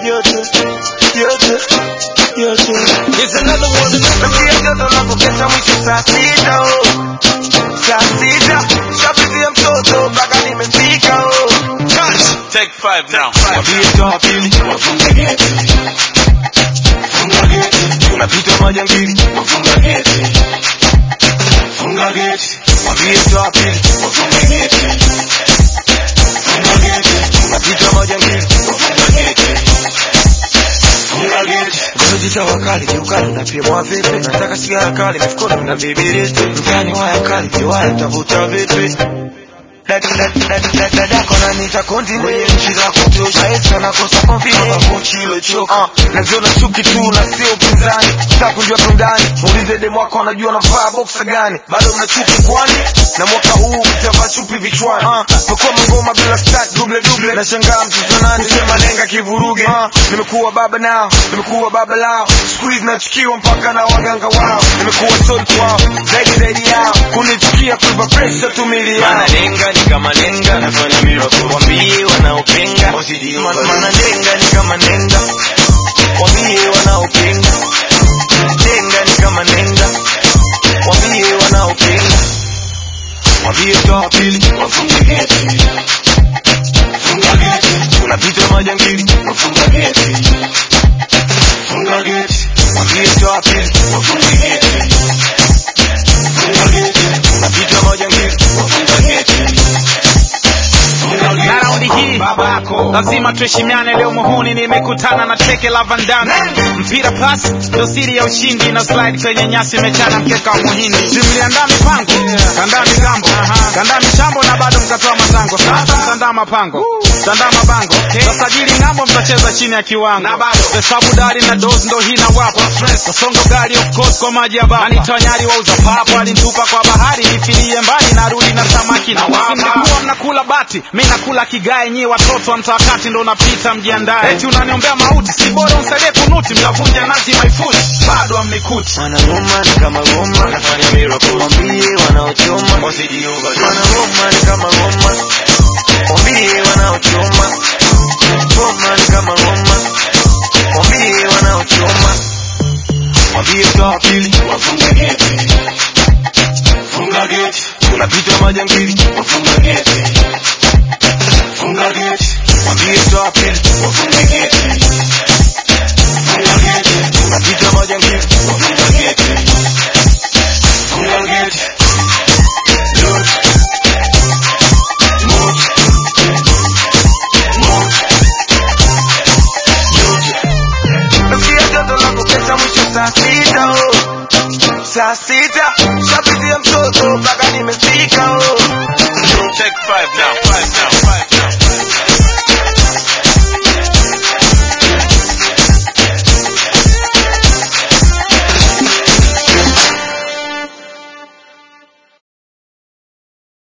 yote yote yote. It's another one. Nasikia joto na kukesha mwisho saa sita oh. Saa sita shapitia mtoto mpaka nimefika oh. Take five now. Wambie toa pili wafunga geti, funga geti, tunapita majangili wafunga geti, funga geti. Wambie toa pili wafunga geti, funga geti, tunapita majangili wafunga geti, funga geti. Kujita wakali kiukali na pia mwa vipi, nataka sigara kali mifukoni na bibiriti, mtani waya kali kiwaya tavuta vipi dadako nanita konti mwenye nchi za kutosha esa nakosa konfidencechilochoka naziona chuki tu na sio upinzani takunjua tundani muulize demu wako anajua navaa boksa gani bado mna chuki kwani na mwaka huu mtavaa chupi vichwani pekua mangoma bila stat duble duble nashangaa mtoto nani sema lenga kivuruge nimekuwa baba nao nimekuwa baba lao squeeze nachukiwa mpaka na waganga wao nimekuwa sodi kwao zaidi zaidi yao kunichukia kuipa pressure tumili yao Mana lenga ni kama lenga, nafanya miracle. Wambie wanaopinga, Ma- Mana nenga ni kama nenga, wambie wanaopinga. Nenga ni kama nenga, wambie wanaopinga. Wambie toa pili, wafunge geti, funga geti. Tunapita majangili, wafunga geti, funga geti. Wambie toa pili, wafunge geti, funga geti. Tunapita majangili, wafunga geti, funga geti. na raundi hii babako lazima tuheshimiane leo muhuni nimekutana na teke la vandame mpira pas ndo siri ya ushindi na slide kwenye nyasi imechana mkeka wa muhindi simliandaa mipango kandaa migambo kandaa michambo na bado mkatoa matango sasa mtandaa mapango mtandaa mabango tasajili ng'ambo mtacheza chini ya kiwango hesabu dari na dos ndo hii na wapo kasongo gari of course kwa maji ya baba anitonyari wauza papo alinitupa kwa bahari nifilie mbali narudi na samaki na wapa mlikuwa mnakula bati mi nakula kigae nyi watoto wa mtakati ndo unapita mjiandae eti unaniombea mauti si bora unsaidie kunuti mtavunja nazi maifuti bado amnikuti Wanagoma ni kama goma, nafanya miracle. wambie wanaochoma. Wasijiuva. Wanagoma ni kama goma, wambie wanaochoma. Goma ni kama goma, wambie wanaochoma. Wambie toa pili, wafunga geti, funga geti. Tunapita majangili, wafunga geti, funga geti. Wambie toa pili, wafunga geti, funga geti. Tunapita majangili, wafunga geti, funga geti. Look. Nasikia joto la kukesha mwisho saa sita oh. Saa sita shapitia mtoto mpaka nimefika oh. Take five now.